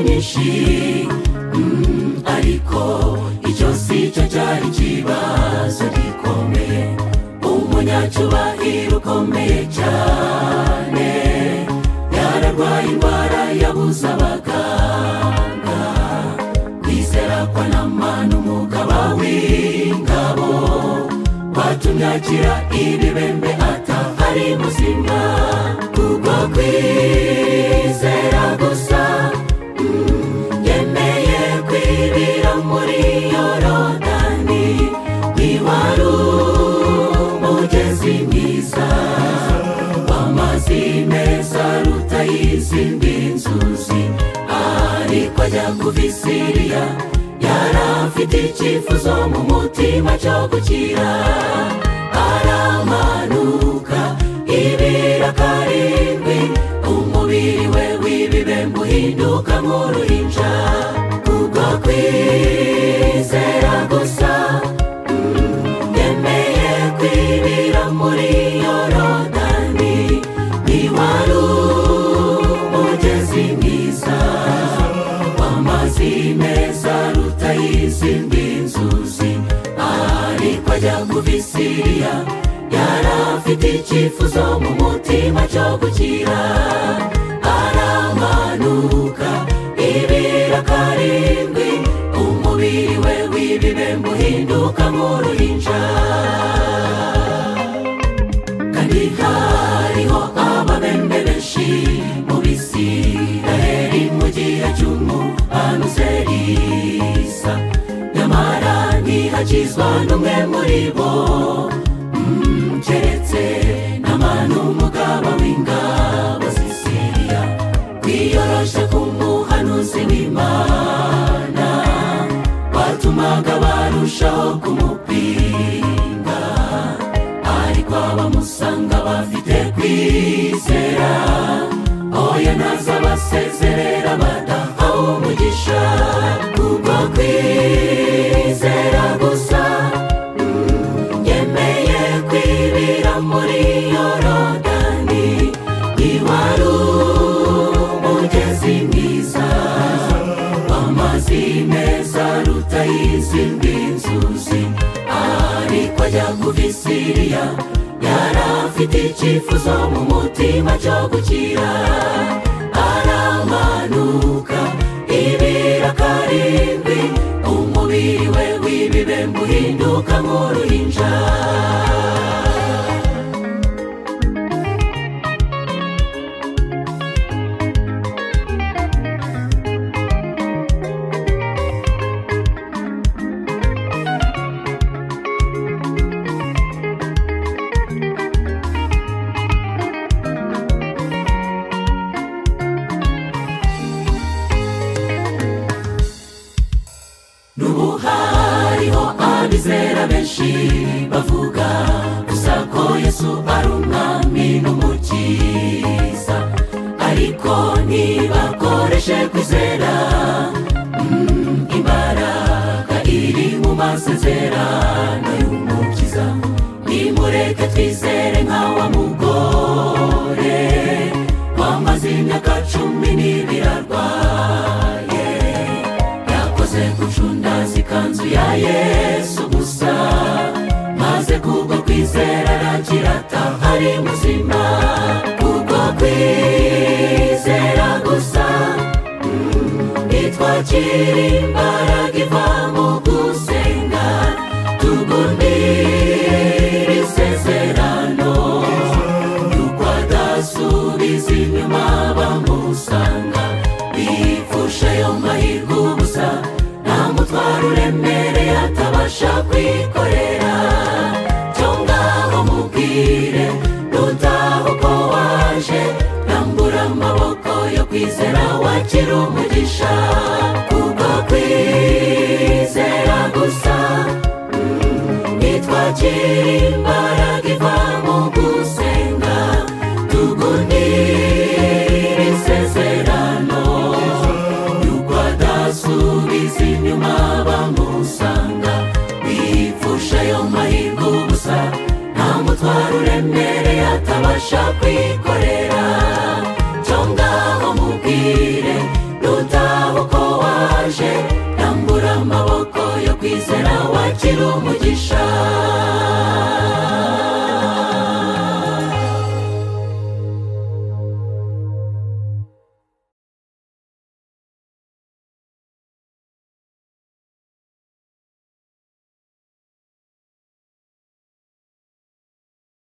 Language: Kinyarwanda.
byinshi mm, ariko icyo si cyo cyari ikibazo gikomeye umunyacyubahiro ukomeye cyane yararwaye indwara yabuze abaganga kwizera kwa namani umugaba w'ingabo watumye agira ibibembe atahari muzima kubwo kwizera gusa mm, yemeye kwibira muri yorodani ntiwari umugezi mwiza w'amazi meza aruta y'izindi nzuzi ariko ajya kuvisiriya yari afite icyifuzo mu mutima cyo gukira aramanuka ibira karindwi umubiri we w'ibibembe uhinduka nk'uruhinja kubwo kwizera gusa mm, yemeye kwibira muri yorodani ntiwari umugezi mwiza amazi meza aruta y'izindi nzuzi ariko ajya kubisiriya yari afite icyifuzo mu mutima cyo gukira aramanuka ibira karindwi umubiri we w'ibibembe uhinduka nk'uruhinja kandi hariho ababembe benshi mu bisiraheri mu gihe cy'umuhanuzi isa nyamara ntihakizwa n'umwe muri bo Mm, keretse n'amanu umugaba w'ingabo zisiriya kwiyoroshya k'umuhanuzi w'imana watumaga barushaho kumupinga ariko abamusanga bafite kwizera oya naza basezerera badahawe umugisha kubwo kwizera gusa Mm, yemeye kwibira muri yorodani ntiwari umugezi mwiza amazi meza aruta y'izindi nzuzi ariko ajya kuvisiriya yari afite icyifuzo mu mutima cyo gukira aramanuka ibira karindwi umubiri we w'ibibembe uhinduka nk'uruhinja n'ubu hariho abizera benshi bavuga gusa ko yesu ari umwami n'umukiza ariko ntibakoreshe kwizera mm, imbaraga iri mu masezerano y'umukiza nimureke twizere nka wa mugore wamaze imyaka cumi n'ibiri arwaye yakoze gucunda zikanzu ya yesu gusa maze kubwo kwizera aragira atahari muzima kubwo kwizera gusa Mm, nitwakira imbaraga iva mu gusenga tugundire isezerano yuko adasubiza inyuma bamusanga bipfusha ayo mahirwe ubusa nta mutwaro uremereye atabasha kwikorera cyo ngaho mubwire nutaho ko waje rambura amaboko yo kwizera wakira umugisha kuko kwizera gusa mm, nitwakira imbaga